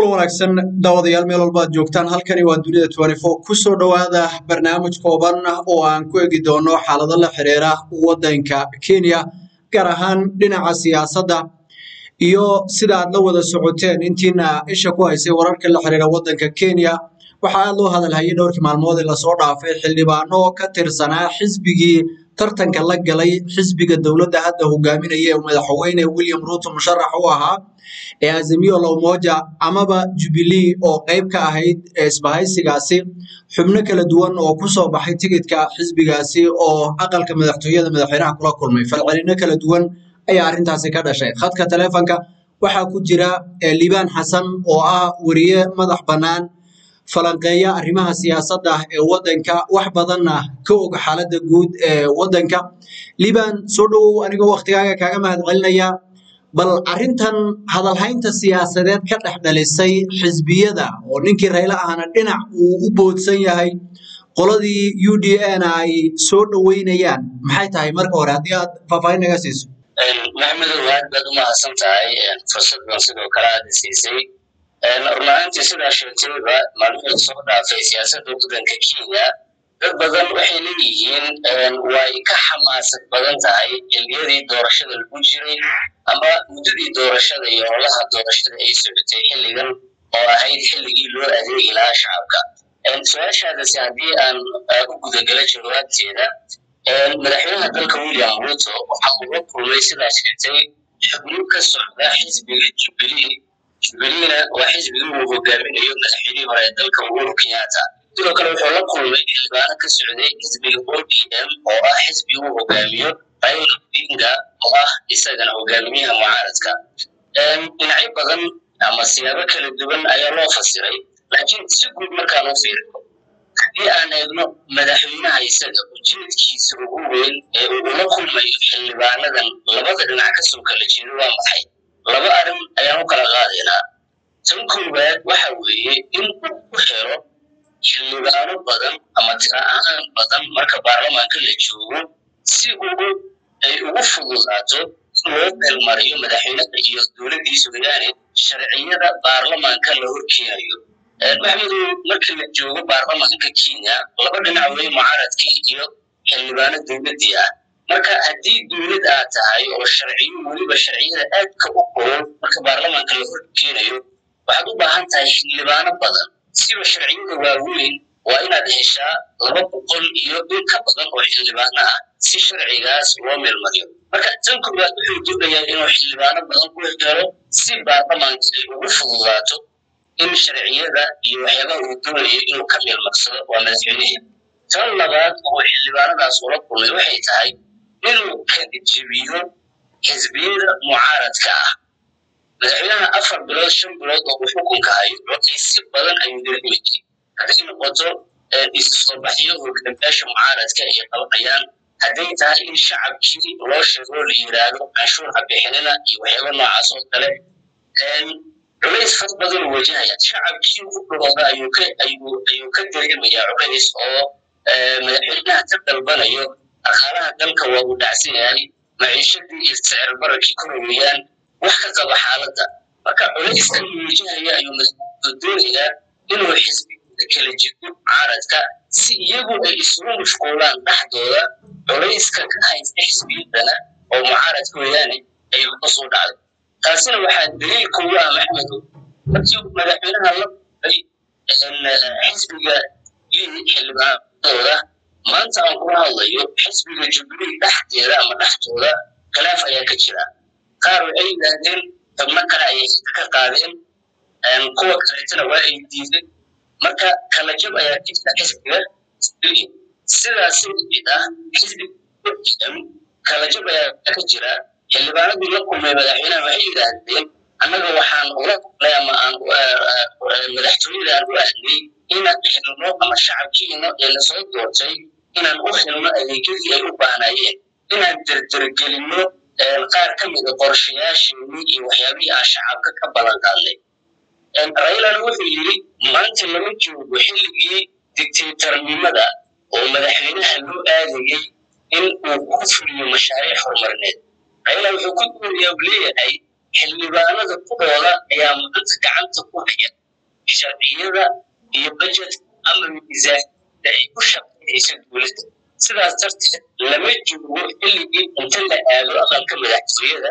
kulan wanaagsan daawadayaal meel walba ad joogtaan halkani waa dunida kusoo dhowaada barnaamij kooban oo aan ku egi doono xaalado la xiriira waddanka kenya gaar ahaan dhinaca siyaasadda iyo sida aad la wada socoteen intiina isha ku haysay wararka la xiriira waddanka kenya waxaa aad loo hadalhayay dhowrkii maalmood ee lasoo dhaafay xildhibaano ka tirsanaa xisbigii tartanka la galay xisbiga dowladda hadda hogaaminaya ee madaxweyne william ruuto musharax u ahaa ee azimio la umoja amaba jubilee oo qayb ka ahayd isbahaysigaasi xubno kala duwan oo kusoo baxay tigidka xisbigaasi oo aqalka madaxtooyada madaxweynaha kula kulmay falcelino kala duwan ayaa arrintaasi ka dhashay khadka taleefonka waxaa ku jira liibaan xasan oo ah weriye madax bannaan falanqeeya arrimaha siyaasadda ee waddanka wax badanna ka og xaaladda guud ee waddanka liibaan soo dhowow anigoo waktigaaga kaaga mahadcelinaya bal arrintan hadalhaynta siyaasadeed ka dhex dhalisay xisbiyada oo ninkii raylo ahna dhinac uu u boodsan yahay qoladii u d na ay soo dhoweynayaan maxay tahay marka hore haddii aad faahfaahin naga siiso maxamedow aad baad u mahadsan tahay fursaddan sidoo kale aada siisay runahaantii sidaa sheegtayba maalmihii lasoo dhaafay siyaasadda waddanka kenya dad badan waxay leeyihiin way ka xamaasad badan tahay xilliyadii doorashada lagu jiray ama muddadii doorashada iyo holaha doorashada ay socotay xilligan oo ahayd xilligii loo adeegi lahaa shacabka su-aashaadasi haddii aan u gudagala jawaabteeda madaxweynaha dalka william ruto waxa uu la kulmay sidaa sheegtay xubno ka socda xisbiga jubilee jubileena waa xisbigii uu hogaaminayo madaxweynihii hore ee dalka uhuru kenyatta sidoo kale wuxuu la kulmay xildhibaano ka socday xisbiga o d m oo ah xisbigi uu hogaamiyo raila odinga oo ah isagana hogaamiyaha mucaaradka dhinacyo badan ama siyaabo kala duwan ayaa loo fasiray laakiin si guud markaan u fiirino haddii aan eegno madaxweynaha isaga ujeedkiisa ugu weyn ee uu ula kulmayo xildhibaanadan labada dhinac kasoo kala jeedo waa maxay laba arrin ayaan u kala qaadaynaa tan koowaad waxa weeye in uu ku helo xildhibaano badan ama tira ahaan badan marka baarlamaanka la joogo si uu ay ugu fududaato in loo meelmariyo madaxweynaha iyo dowladdiisu yaani sharciyada baarlamaanka la horkeenayo maxmedow marka la joogo baarlamaanka kenya laba dhinac wey mucaaradkii iyo xildhibaano dowladdii ah marka haddii dowlad aad tahay oo sharciyo weliba sharciyada aadka u qoran marka baarlamaanka la horkeenayo waxaad u baahan tahay xildhibaano badan siba sharciyada waaweyn waa inaad heshaa laba boqol iyo in ka badan oo xildhibaano ah si sharcigaas loo meelmariyo marka tan koowaad wuxuu doonayaa inuu xildhibaano badan ku helo si baarlamaanka ay ugu fududaato in sharciyada iyo waxyaabaha uu doonayo inuu ka meelmarsado waa madaxweynihii tan labaad oo xildhibaanadaas ula kulmay waxay tahay inuu kala jebiyo xisbiyada mucaaradka ah madaxweynaha afar bilood shan bilood oo uu xukunka hayo codaysi badan ayuu dareemayay hadday noqoto isu soo baxyo hoggaamiyaasha mucaaradka ay qabanayaan hadday tahay in shacabkii loo sheego la yidhaahdo canshuur ha bixinina iyo waxyaaba noocaas oo kale culays fad badan uu wajahaya shacabkii u dhooda ayuu ka ayuu ayuu ka dareemayaa culays oo madaxweynaha ka dalbanayo dhaqaalaha dalka waa uu dhacsan yahay maciishadii iyo sicir barakii ku rogeeyaan wax ka qaba xaaladda marka culayskan uu wajahaya ayuu madaxweynuhu doonayaa inuu xisbiyada kala jido mucaaradka si iyagu ay isugu mashquulaan dhexdooda culayska ka haysta xisbiyadana oo mucaaradka weeyaane ay hoos u dhacdo taasina waxaa daliil kugu ah maxmedow markii madaxweynaha la kulmay xisbiga xildhibaanadooda maanta aan kula hadlayo xisbiga jubilee dhexdeeda ama dhexdooda khilaaf ayaa ka jira qaar waxay yidhaahdeen xubno kale ayay ka qaadeen kuwa kaleetana waa ay diideen marka kala jab ayaa ka jira xisbiga jubilee sidaas mid ah xisbiga kala jab ayaa ka jira xildhibaanadii la kulmay madaxweynaha waxay yidhaahdeen annaga waxaan ula kulnay ama aan madaxtooyada aan u ahnay inaan helno ama shacabkiina ee lasoo doortay inaan u helno adeegyadii ay u baahnaayeen inaan derdergelinno qaar ka mida qorshayaasheenii iyo waxyaabihii aan shacabka ka balan qaadnay raylana wuxuu yidhi maanta lama joogo xilligii dictatornimada oo madaxweynaha loo aadayey in uu ku fuliyo mashaariic horumarineed rayla wuxuu ku dooriyaa uu leeyahay xildhibaanada kudooda ayaa mudada gacanta ku haya sharciyada iyo bajet ama miisaaniyada ay ku shaqeynaysa dowladda sidaas darteed lama joogo xilligii inta la aado aqalka madaxtooyada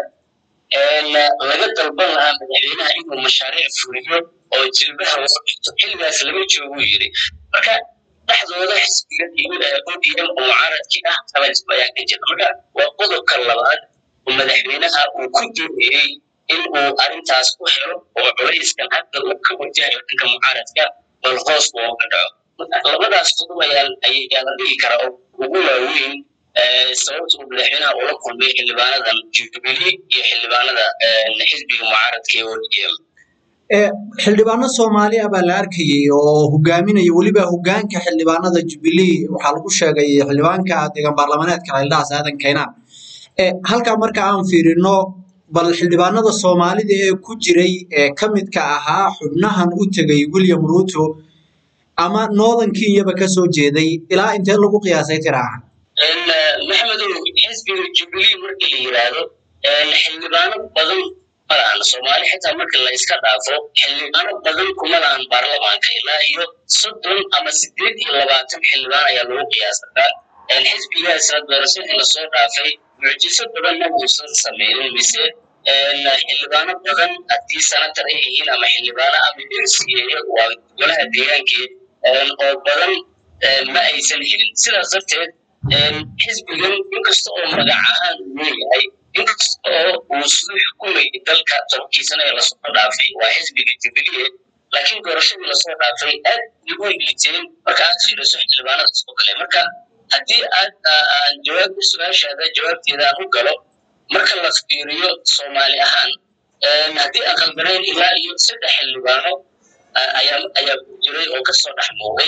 laga dalban lahaa madaxweynaha inuu mashaariic fuliyo oo jilbaha loo dhigto xilligaas lama joogu yiri marka dhexdooda xisbiga odm oo mucaaradkii ah kala jib ayaa ka jira marka waa qodobka labaad oo madaxweynaha uu ku doonayey in uu arrintaas ku helo oo culayskan hadda uu ka wajahayo dhanka mucaaradka bal hoos looga dhaco labadaas qodob ayaa la dhigi karaa oo ugu waaweyn sababta uu madaxweynaha ula kulmay xildhibaanadan jubilee iyo xildhibaanada xisbiga mucaaradka ee odm xildhibaano soomaali ah baa la arkayay oo hogaaminaya weliba hogaanka xildhibaanada jubilee waxaa lagu sheegay xildhibaanka deegaan baarlamaneedka xildhaas aadan kaynaan halkaa marka aan fiirino bal xildhibaanada soomaalida ee ku jiray ee ka midka ahaa xubnahan u tegay william ruto ama northern kenyaba ka soo jeeday ilaa intee lagu qiyaasay tiraaha maxmedow xisbiga jubilee marka la yiraahdo xildhibaano badan ma lahan soomaali xitaa marka la iska dhaafo xildhibaano badan kuma lahan baarlamaanka ilaa iyo soddon ama sideed iyo labaatan xildhibaan ayaa lagu qiyaasataa xisbigaasna doorashadii lasoo dhaafay mucjiso badan ma uusan sameynin mise xildhibaano badan haddii sanatar ay yihiin ama xildhibaano ama mca waa golaha deegaankii oo badan ma aysan helin sidaas darteed xisbigan inkasta oo magac ahaan uu leeyahay inkasta oo uu suu xukumayay dalka tobankii sano ee lasoo dhaafay waa xisbiga jubilee laakiin doorashadii lasoo dhaafay aad bay u liiteen marka aad fiiriso xildhibaanadaas oo kale marka haddii aad aan jawaabta su-aashaada jawaabteeda aan u galo marka la fiiriyo soomaali ahaan haddii aan qaldanayn ilaa iyo saddex xildhibaano ayaa ayaa ku jiray oo kasoo dhex muuqday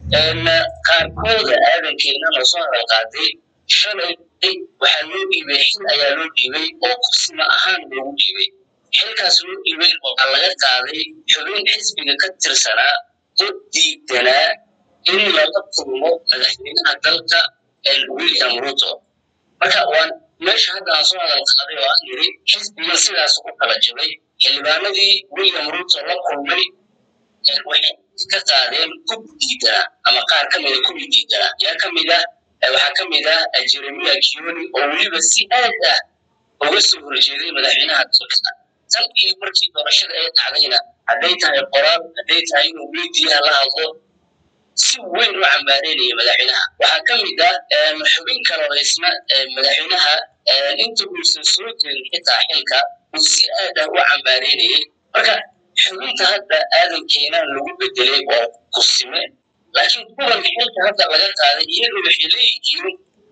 qaarkooda aadankeena loo soo hadal qaaday shalay waxaa loo dhiibay xil ayaa loo dhiibay oo kusima ahaan loogu dhiibay xilkaas loo dhiibay waxaa laga qaaday xubin xisbiga ka tirsanaa oo diidanaa in lala kulmo madaxweynaha dalka william ruto marka waan meesha hadda aan soo hadal qaaday oo aan yiri xisbigan sidaas u kala jabay xildhibaanadii william ruto la kulmay waxay ka qaadeen kub diidana ama qaar ka mida kubi diidana yaa ka mid ah waxaa ka mid ah jeremia kioni oo weliba si aad ah uga soo horjeeday madaxweynaha dalka tan iyo markii doorashada ay dhacdayna hadday tahay qoraal hadday tahay inuu miidiyaha la hadlo si weyn u cambaareynaya madaxweynaha waxaa ka mid ah xubin kale oo isna madaxweynaha inta uusan soo jeedin xitaa xilka uu si aad ah u cambaareynayay marka xubinta hadda aadankeena lagu bedelay waa kusime laakiin kuwan xilka hadda laga qaaday iyagu waxay leeyihiin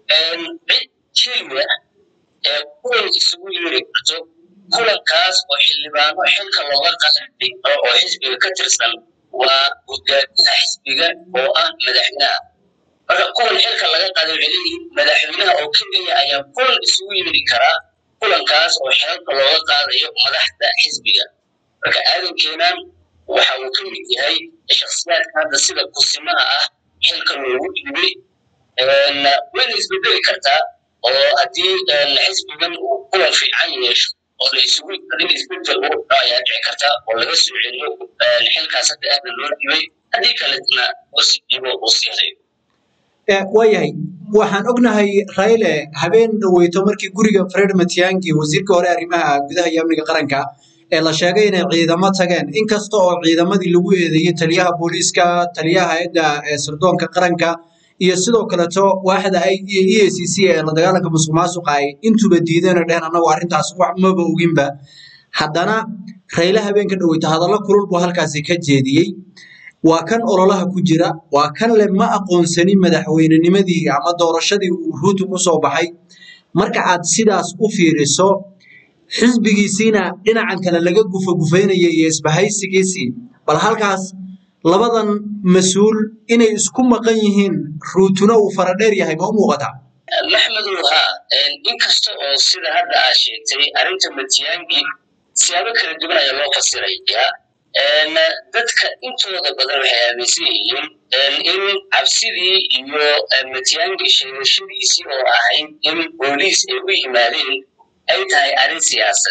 cid keliya ee kuwan isugu yeeri karto kulankaas oo xildhibaano xilka looga qaaday oo xisbiga ka tirsan waa hogaamiyaha xisbiga oo ah madaxweynaha marka kuwan xilka laga qaaday waxay leeyihiin madaxweynaha oo keliya ayaa kulan isugu yeeri karaa kulankaas oo xilka looga qaadayo madaxda xisbiga marka aadankenan waxa uu ka mid yahay shaksiyaadka hadda sida kusimaha ah xilka loogu dhiibay wayna isbedeli kartaa oo haddii xisbigan uu kulan fiican yeesho oo la isugu in isbedel uu dhaco ayaa dhici karta oo laga soo celiyo xilkaas hadda aadan loo dhiibay haddii kaletna usi dhiibo uu sii hayo waayahay waxaan ognahay rayle habeen dhaweyto markii guriga fred matiangi wasiirka hore arrimaha gudaha iyo amniga qaranka ee la sheegay inay ciidamo tageen inkasta oo ciidamadii lagu eedeeyey taliyaha booliiska taliyaha hay-adda sirdoonka qaranka iyo sidoo kaleto waaxda e a c c ee la dagaalanka musuq maasuqa ay intuba diideen oo dheheen annagu arrintaas wax maba oginba haddana rayle habeenka dhaweyto hadallo kulul buu halkaasi ka jeediyey waa kan ololaha ku jira waa kan le ma aqoonsanin madaxweynenimadii ama doorashadii uu ruutu ku soo baxay marka aad sidaas u fiiriso xisbigiisiina dhinacan kale laga gufa gufaynaya iyo isbahaysigiisii bal halkaas labadan mas-uul inay isku maqan yihiin ruutuna uu faradheer yahay ma u muuqataa maxmedow haa inkasta oo sida hadda aad sheegtay arrinta matiyangi siyaabo kala duwan ayaa loo fasirayaa dadka intooda badan waxay aaminsan yihiin in cabsidii iyo matiyangi sheegashadiisii oo ahayd in booliis ay u yimaadeen ay tahay arrin siyaasadeed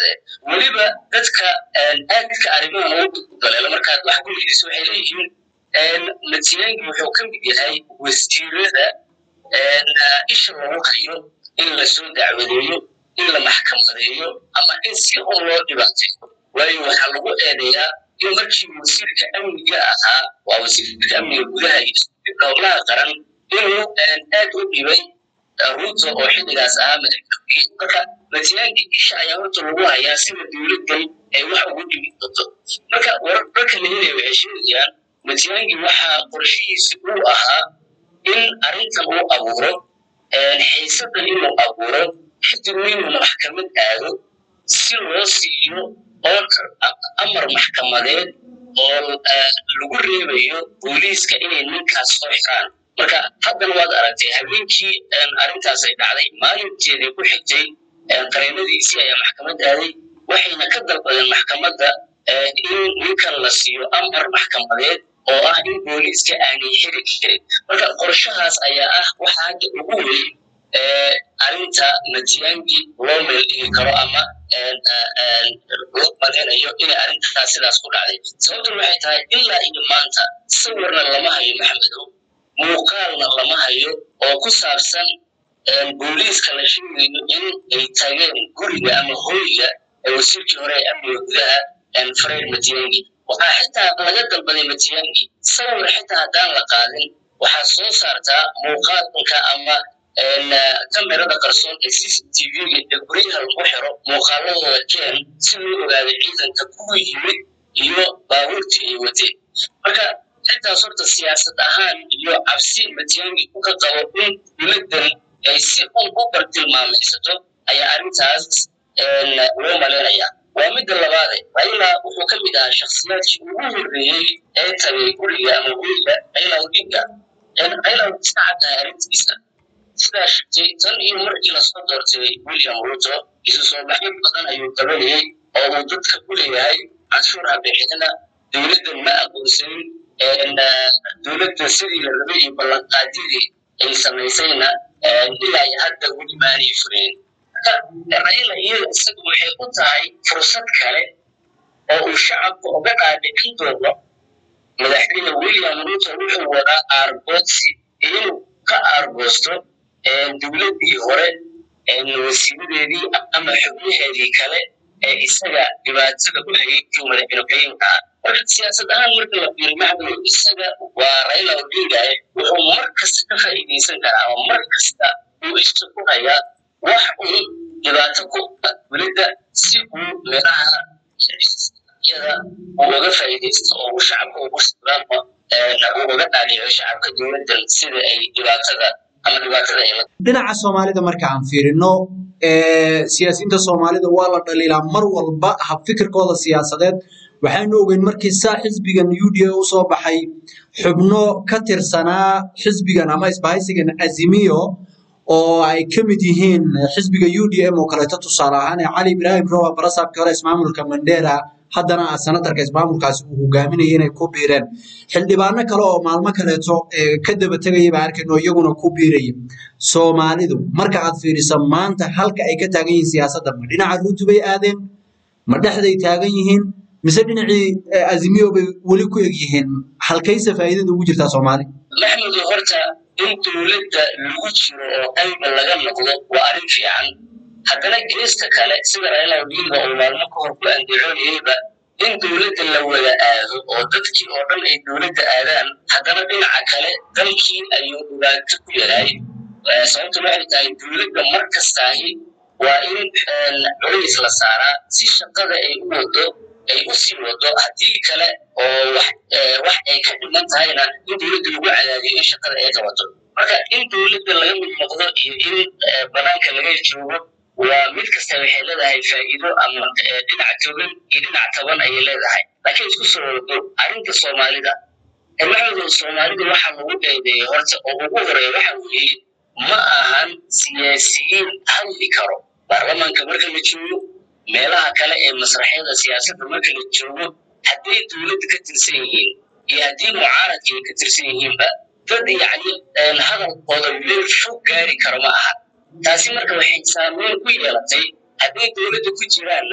weliba dadka aadka arrimahan ugu daleela markaad wax ku weydiiso waxay leeyihiin matiyangi wuxuu ka mid yahay wasiirada isha lagu hayo in lasoo dacwadeeyo in la maxkamadeeyo ama in si un loo dhibaateeyo waayo waxaa lagu eedeeyaa in markii wasiirka amniga ahaa waa wasiirka amniga gudaha iyo howlaha qaran inuu aad u dhibay ruuto oo xilligaas ahaa madaxweyne marka matiyaanki isha ayaa horta lagu hayaa sida dowladdan ay wax ugu dhibi doonto marka wararka la helaya waxay sheegayaan matiyaanki waxaa qorshihiisi uu ahaa in arrintan uu abuuro xiisadan inuu abuuro kadibna inuu maxkamad aado si loo siiyo order amar maxkamadeed oo lagu reebayo booliiska inay ninkaas soo xiraan marka haddana waad aragtay habeenkii arrintaas ay dhacday maalinteedii ku xigtay qareenadiisii ayaa maxkamad aaday waxayna ka dalbadeen maxkamadda in ninkan la siiyo amar maxkamadeed oo ah in booliiska aanay xiri karin marka qorshahaas ayaa ah waxa hadda ugu weyn arrinta matiyangi loo meel dhigi karo ama loo malinayo inay arrintaas sidaas ku dhacday sababtuna waxay tahay ilaa iyo maanta sawirna lama hayo maxamedow muuqaalna lama hayo oo ku saabsan booliiska la sheegayo in ay tageen guriga ama hoyga ee wasiirkii hore ee amniga gudaha fred matiyangi waxaa xitaa laga dalbaday matiyangi sawir xitaa haddaan la qaadin waxaa soo saartaa muuqaalka ama kamerada qarsoon ee c c t v-ga ee guryaha lagu xiro muuqaaladooda keen si loo ogaado ciidanka kuwa yimid iyo baabuurtii ay wateen marka xitaas horta siyaasad ahaan iyo cabsi matiyangi uka qabo in dowladdan ay si un u bartilmaamaysato ayaa arrintaas loo malaynayaa waa midda labaade raila wuxuu ka mid ahaa shakhsiyaadkii ugu horreeyey ee tagay guriga ama guriga raila odinga raila iska caddahay arrintiisa sidaa sheegtay tan iyo markii lasoo doortay william ruto isu soo baxyo badan ayuu qabanayey oo uu dadka ku leeyahay canshuur habixinana dowladdan ma aqoonsanin dowladda sidii la rabay iyo ballanqaadyadii ay samaysayna ilaa iyo hadda weli maanay fureen raila iyada isagu waxay u tahay fursad kale oo uu shacabka uga dhaadhicin doono madaxweyne william ruto wuxuu wadaa aargoodsi inuu ka aargoosto dowladdii hore wasiiradeedii ama xubnaheedii kale ee isaga dhibaatada ku hayay kii madaxweyne ah marka siyaasad ahaan marka la fiiriyo maxamed isaga waa raila odinga wuxuu mar kasta ka faa'iidaysan karaa ama mar kasta uu isha ku hayaa wax uu dhibaato ku welida si uu meelaha yada uu uga faa'iidaysto oo uu shacabka ugu sugnaanba uu uga dhaadhico shacabka dowladdan sida ay dhibaatada ama dhibaatada ay dhinaca soomaalida marka aan fiirino siyaasiyiinta soomaalida waa la dhaliilaa mar walba habfikirkooda siyaasadeed waxaanu ogeyn markii saa xisbigan u d a u soo baxay xubno ka tirsanaa xisbigan ama isbahaysigan azimiyo oo ay ka mid yihiin xisbiga u d m oo kaleeto tusaale ahaan ee cali ibraahim rowa barasaabkii hore ismaamulka mandera haddana ah senatarka ismaamulkaasi uu hogaaminaya inay ku biireen xildhibaano kale oo maalmo kaleeto ka daba tegaya baa arkayno iyaguna ku biiraya soomaalidu marka aad fiiriso maanta halka ay ka taagan yihiin siyaasadda ma dhinaca ruutu bay aadeen ma dhexday taagan yihiin mise dhinacii azimiyo bay weli ku eg yihiin halkayse faa'iidada ugu jirtaa soomaali maxmudu horta in dowladda lagu jiro oo qayba laga noqdo waa arrin fiican haddana geesta kale sida raila odinga uu maalmo ka hor ku andacoonayeyba in dowladda la wada aado oo dadkii oo dhan ay dowladda aadaan haddana dhinaca kale dalkii ayuu dhibaato ku yahay sababtu waxay tahay dowladda mar kastaahi waa in culays la saaraa si shaqada ay u wado ay u sii wado haddii kale oo wax ay ka dhiman tahayna in dowladda lagu cadaadiyo in shaqada ay qabato marka in dowladda laga mid noqdo iyo in banaanka laga joogo waa mid kasta waxay leedahay faa'iido ama dhinac togan iyo dhinac taban ayay leedahay laakiin isku soo wado arrinta soomaalida maxamedow soomaalida waxaa lagu eedeeyay horta oo ugu horeeya waxa weeye ma ahan siyaasiyiin hadli karo baarlamaanka marka la joogo meelaha kale ee masraxyada siyaasadda marka la joogo hadday dowladda ka tirsan yihiin iyo haddii mucaaradka ay ka tirsan yihiinba dad yacni hadalkooda meel fog gaari karo ma aha taasi marka waxay saameyn ku yeelatay hadday dowladda ku jiraanna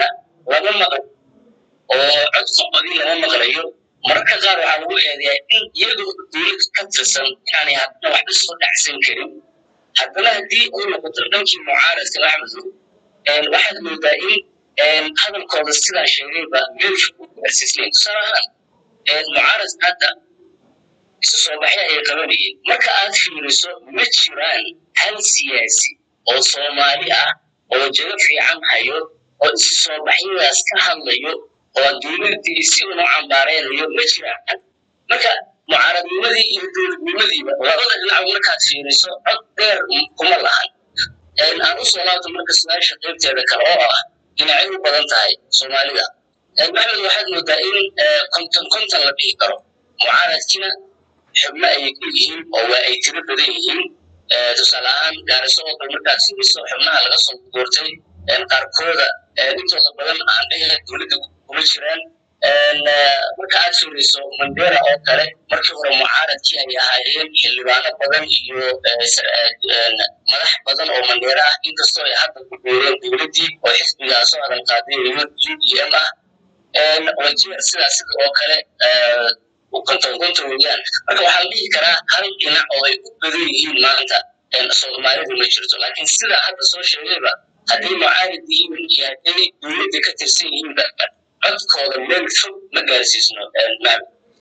lama maqlo oo cod soqodii lama maqlayo mararka qaar waxaa lagu eedeyaa in iyagoo dowlad ka tirsan inaanay haddana waxba soo dhacsan karin haddana haddii ay noqoto dhankii mucaaradka axmedu waxaad moodaa in hadalkooda sidaan sheegayba meelsha u gaarsiisnay tusaale ahaan mucaarad hadda isu soo baxya ay qabanayeen marka aad fiiriso ma jiraan hal siyaasi oo soomaali ah oo jago fiican hayo oo isu soo baxyadaas ka hadlayo oo dowladdii si unu cambaareynayo ma jiraan marka mucaaradnimadii iyo dowladnimadiiba labada dhinac markaad fiiriso cod dheer kuma lahan aan u soo laabto marka su-aasha qaybteeda kale oo ah dhinacay u badan tahay soomaalida maxmed waxaad moodaa in konton konton la dhihi karo mucaaradkiina xubno ayay ku yihiin oo waa ay tiro badan yihiin tusaale ahaan gaariso oo kale markaad fiiriso xubnaha laga soo doortay qaarkooda intooda badan aan dhehe dowladda kuma jiraan marka aad fiiriso mandera oo kale markii hore mucaaradkii ay ahaayeen xildhibaano badan iyo madax badan oo mandera ah inkastoo ay hadda ku biireen dowladdii oo xisbigaasoo adan qaaday u d m ah wajeer sidaas sida oo kale konton konton weeyaan marka waxaa la dhihi karaa hal dhinac oo ay u badan yihiin maanta soomaalidu ma jirto laakiin sida hadda soo sheegayba hadday mucaarid yihiin iyo hadday dowladda ka tirsan yihiinba codkooda meel fog ma gaarsiisno maxmed